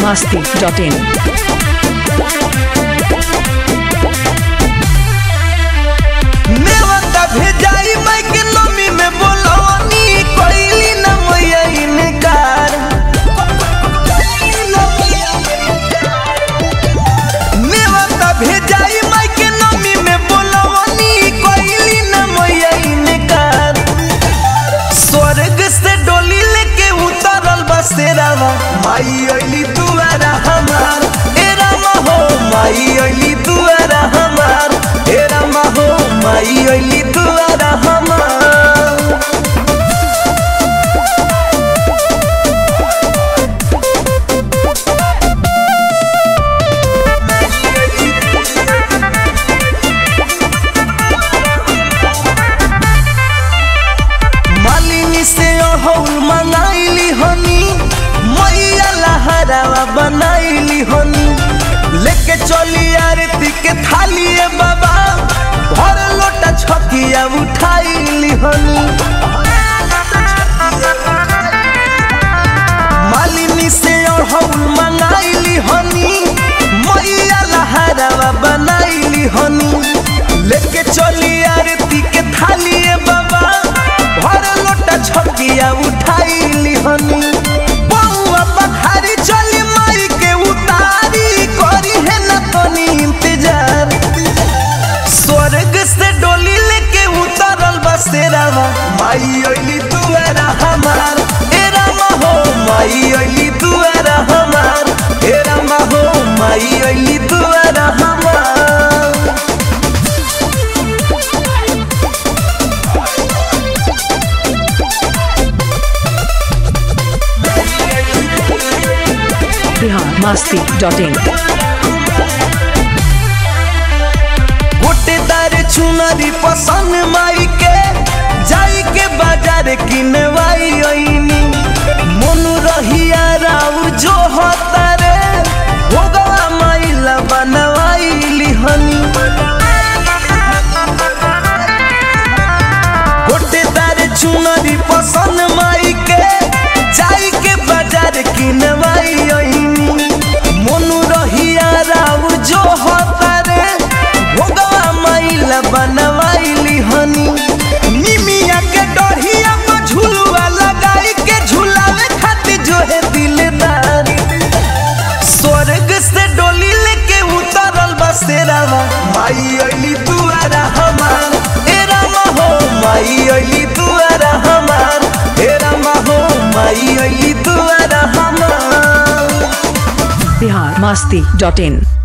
masti.in. नेवता भेजाई mic नमी में बोलवनी कोइली न मैया इनकार नेवता भेजाई माइक नमी में बोलवनी कोइली न मैया इनकार स्वर्ग से डोली लेके उतरल बसेरावा माई अइली दुआरा हमार ए रामा हो माई अइली दुआरा हमार ए रामा हो माई अइली दुआरा हमार मालिनी से अहौल मंगाइली हनी मैया लहरावा बनाइली हनी लेके चली आरती के थाली ए बाबा भर लोटा छकिया उठाइली हनी मालिनी से अहौल मंगाइली हनी मैया लहरावा बनाइली हनी लेके चली आरती के थाली ए बाबा भर लोटा छकिया उठाइली हनी बउआ पखारी चली माई के उतारी करी है न तनी इंतजार स्वर्ग से डोली लेके उतरल बसेरावा माई अइली दुआरा हमार ए रामा हो माई अइली दुआरा हमार ए रामा हो माई अइली दुआरा हमार Bihar masti.in. गोटेदार चुनरी पसंद माई के जाई के बाजार किनवाई ओइनी मोनू रहिया राउर जो होता रे भोगवा माइला बनवाई लिहनी गोटेदार चुनरी पसंद माई के जाई के बाजार किनवाई ओइनी मोनू रहिया राउर जो होता रे भोगवा माइला बनवाइली हनी निमिया के डढ़िया पर झुलुआ लगाई के झुलावे खातिर जो है दिलदार स्वर्ग से डोली लेके उतरल बसेरावा माई अइली दुआरा हमार ए रामा हो माई अइली दुआरा हमार ए रामा हो माई अइली दुआरा हमार Bihar masti.in.